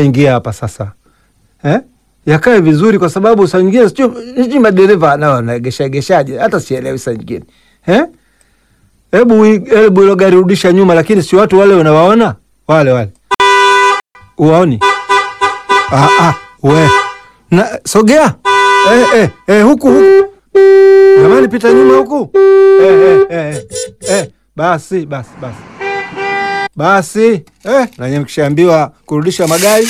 yanayoingia hapa sasa eh? yakae vizuri, kwa sababu saa nyingine sijui madereva nao wanaegeshaegeshaje, hata sielewi saa nyingine eh? Hebu hebu ilo gari rudisha nyuma, lakini si watu wale unawaona wale wale, uwaoni? Ah, ah, we na sogea eh, eh, eh, huku huku jamani, pita nyuma huku eh, eh, eh, eh. Basi basi basi basi eh, nanye mkishaambiwa kurudisha magari.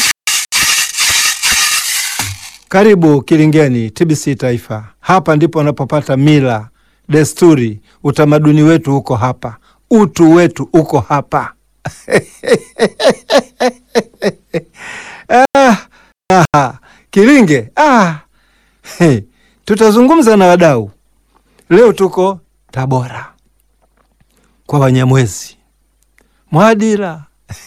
Karibu Kilingeni, TBC Taifa. Hapa ndipo unapopata mila, desturi, utamaduni wetu uko hapa, utu wetu uko hapa. ah, ah, Kilinge ah. Hey, tutazungumza na wadau leo. Tuko Tabora kwa Wanyamwezi Mwadira.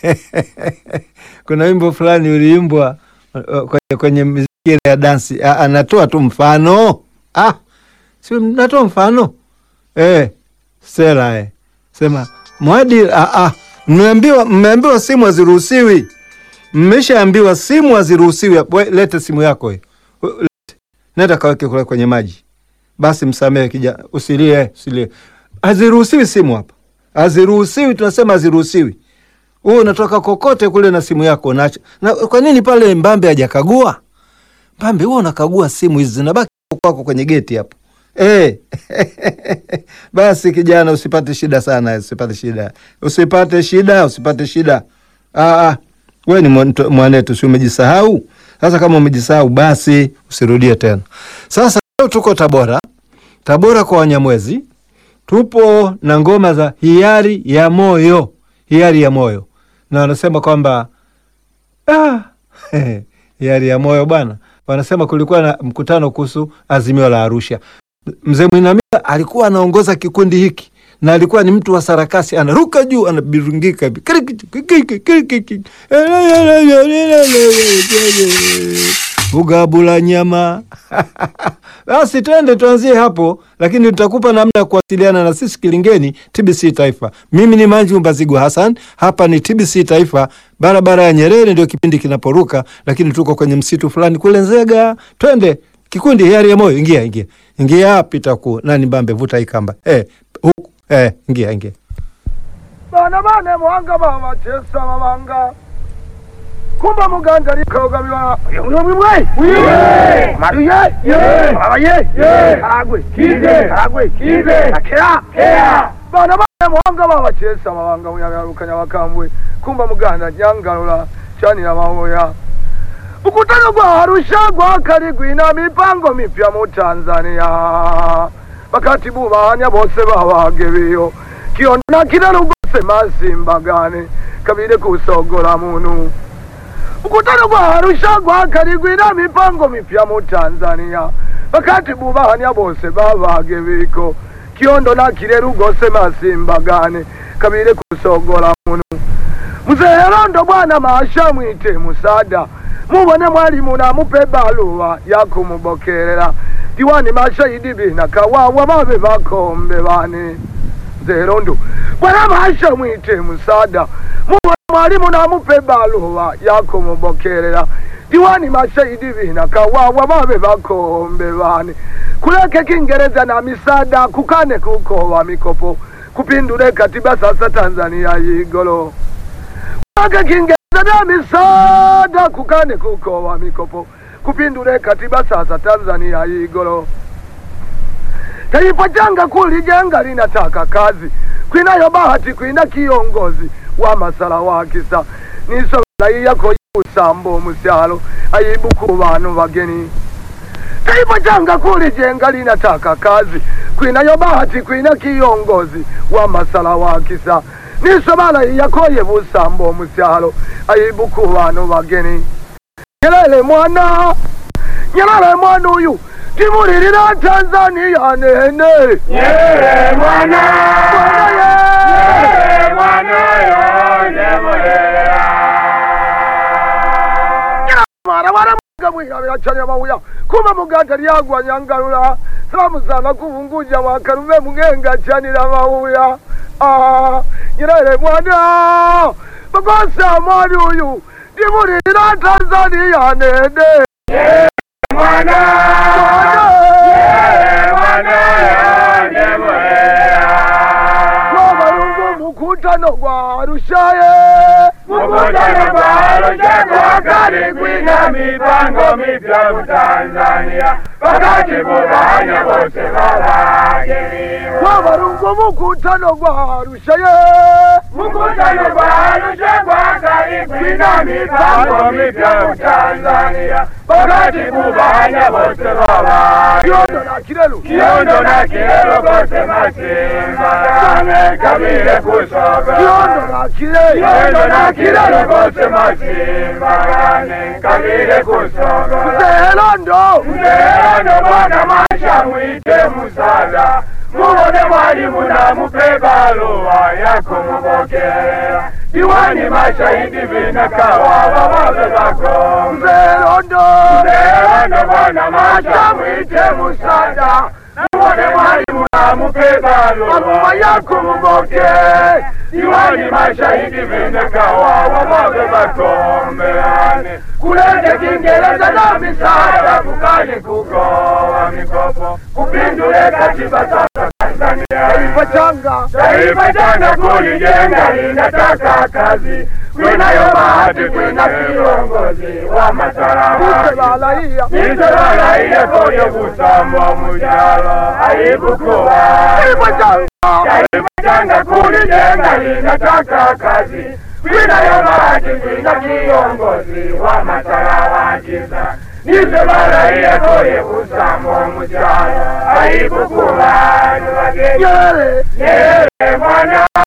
Kuna wimbo fulani uliimbwa kwenye, kwenye miziki ya dansi, anatoa tu mfano ah, si natoa mfano eh, Stella eh, sema Mwadira ah, ah, mmeambiwa mmeambiwa simu haziruhusiwi, mmeshaambiwa simu haziruhusiwi. Lete simu yako hiyo, nenda kaweke kule kwenye maji. Basi msamehe kijana, usilie, usilie, haziruhusiwi simu hapa haziruhusiwi, tunasema haziruhusiwi. Wewe unatoka kokote kule na simu yako unacho. Na kwa nini pale Mbambe hajakagua? Mbambe wewe unakagua simu hizi zinabaki kwako kwenye geti hapo. Eh. Basi kijana usipate shida sana, usipate shida. Usipate shida, usipate shida. Ah ah. Wewe ni mwanetu, si umejisahau? Sasa kama umejisahau basi usirudie tena. Sasa leo tuko Tabora. Tabora kwa Wanyamwezi tupo na ngoma za hiari ya moyo, hiari ya moyo, na wanasema kwamba ah, hiari ya moyo bwana. Wanasema kulikuwa na mkutano kuhusu azimio la Arusha. Mzee Mwinamila alikuwa anaongoza kikundi hiki na alikuwa ni mtu wa sarakasi, anaruka juu, anabirungika ugabula nyama basi twende tuanzie hapo, lakini tutakupa namna ya kuwasiliana na sisi Kilingeni, TBC Taifa. Mimi ni Manju Mbazigu Hassan, hapa ni TBC Taifa, barabara ya Nyerere, ndio kipindi kinaporuka, lakini tuko kwenye msitu fulani kule Nzega. Twende kikundi hiari ya moyo, ingia ingia ingia, pita ku nani Mbambe, vuta ikamba eh, huku eh, ingia ingia bana bane mwanga baba chesa babanga kumba muganda likaogabiwa unomimwe maruye abaye karagwe karagwe akera bana bane mwanga baba chesa babanga muyagarukanya bakambwe kumba muganda nyangalula chanira mahoya mkutano gwa Arusha gwakali gwina mipango mipya mu Tanzania bakatibu banya bose babagebeyo kiona kila lugose masimbagane kabile kusogola munu mkutano gwa Arusha gwakali gwina mipango mipya mu Tanzania bakatibu banya bose babagebeko kiondo na kile lugose masimbagane kabile kusogola munu mzee Rondo bwana maasha mwite musada mubone mwalimu namupe baluwa yakumubokerera diwani mashahidi bina kawawa babe bakombe bane zerondo bwana masha mwite musada mubone mwalimu namupe baluwa yakumubokerera diwani mashahidi bina kawawa babe bakombe bane kuleke kingereza na misada kukane kukowa mikopo kupindule katiba sasa Tanzania yigolo kuleke kingereza na misada kukane kukowa mikopo kupindule katiba sasa Tanzania igolo. Taifa janga kulijenga linataka kazi, kwinayo bahati, kwina kiongozi wa masala wa kisa niso yako usambo musyalo ayibu ku bantu bageni. Taifa janga kulijenga linataka kazi, kwinayo bahati, kwina kiongozi wa masala wa kisa nisobala yakoye busambo musyalo ayibu ku bantu bageni. Nyerere mwana Nyerere mwana uyu timulirira Tanzania nene Nyerere mwana Nyerere mwana yo nemulera mara wara mugabwira biracanya mawuya kuma muganda lyagwa nyangalula salamu sana kuvunguja wakarume mugenga chanira mawuya ah Nyerere mwana bagosa mwali uyu timulira tanzania nene mwana yeye mwana yonde muhera wabalungu mukutano gwa rushaye mukutano gwalo chekwakali kwina mipango mipya mu tanzania pakati mubanya bose balagiriwa wabalungu mukutano gwa rushaye mukutano gwalo chekwakali kwina mipango mipya mu tanzania pakati mubanya bose balagiriwa kyondo na kirelu Kiondo na kilelo kote masimba Kame kamile kusoga kyondo na kire Kiondo na kilelo kote masimba Kame kamile kusoga zehelondo Mbeano bwana masha mwite musala Mubone mwalimu na mupe barua yako mubokera Diwani mashahidi vinakawa wababe bako zehelondo Mbeano bwana masha mwite musala Mubone mwalimu na mupe barua Barua yako muboke Diwani mashahidi vinakawa wababe bakombeane Kulete Kiingereza na misaada kukali kugoa mikopo kupindule katiba sasa Tanzania taifa changa Taifa jana kulijenga linataka kazi, kwinayo bahati, kwina kiongozi wa matarawa isebalaia Nizolalaia koyo kusamba mujala aibukuwa taifa changa Taifa jana kulijenga linataka kazi, kwinayo bahati, kwina kiongozi wa matarawa giza Nizolalaia koyo kusamba mujala aibukuwa nyere Yeye mwana